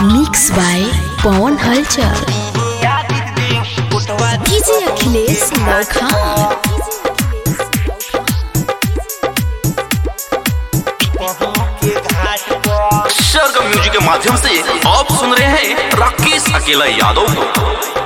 mix by Pawan हलचल DJ Akhilesh लौखा Sargam music के माध्यम से आप सुन रहे हैं राकेश अकेला यादव को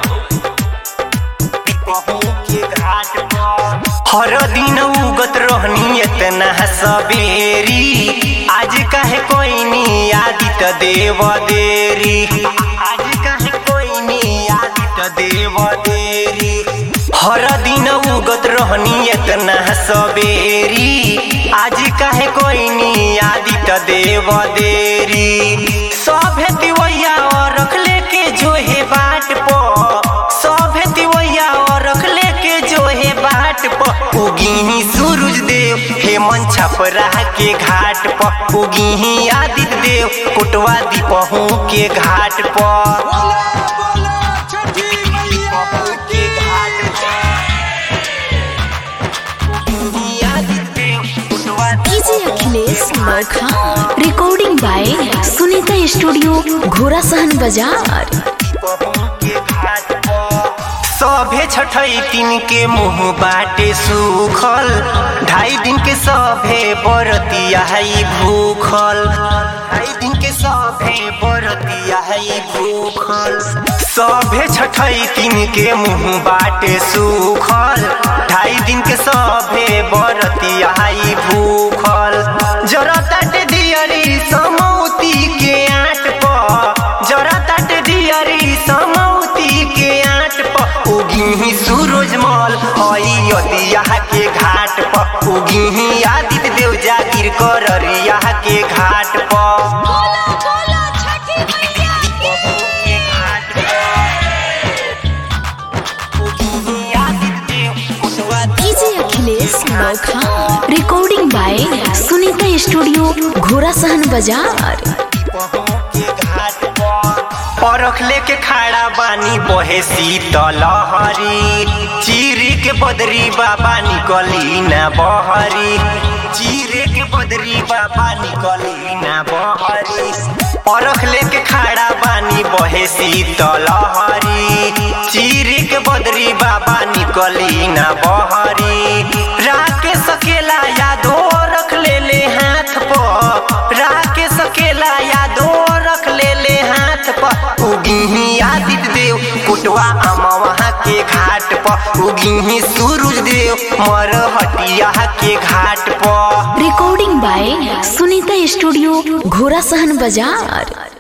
हर दिन उगत रहनी इतना सवेरी आज काहे कोई नी आदित देव देरी आज काहे कोई नी आदित देव देरी हर दिन उगत रहनी इतना सवेरी आज काहे कोई नी आदित देव देरी सभे तिवैया और रख लेके जो है बाट पो सभे तिवैया और रख लेके जो है बाट प उगी सूरज देव हेमंत छपरा के घाट प उगी आदित्य देव कुटवा दीपहू के घाट प डीजे अखिलेश लौखा recording by Sunita studio Ghorasahan बाजार सभे छठई दिन के मुंह बाटे सूखल ढाई दिन के सभे बरतिया है भूखल ढाई दिन के सभे बरतिया है भूखल सभे छठई दिन के मुंह बाटे सूखल ढाई दिन के सभे बरतिया है भूखल जरा तट दियरी समौती के आट प जरा तट दियरी समौती के आट प उगी सूरजमल हई अदिया के घाट प उगी आदित्य देव जागिर कररिया के घाट प डीजे अखिलेश लौखा recording by Sunita studio Ghorasahan बाजार परख लेके खड़ा बानी बहे शीतल हरी चीरी के बदरी बाबा निकली ना बहरी चीरे के बदरी बाबा निकली ना बहरी परख लेके खड़ा बानी बहे शीतल हरी चीरी के बदरी बाबा निकली ना बहरी राके सकेला यादो रख ले ले हाथ पर राके सकेला यादो रख ले ले हाथ पर उगी आदित्य देव कुटवा अमवा के घाट पर उगी सूरज देव मर हटिया के घाट पर recording by Sunita studio Ghorasahan बाजार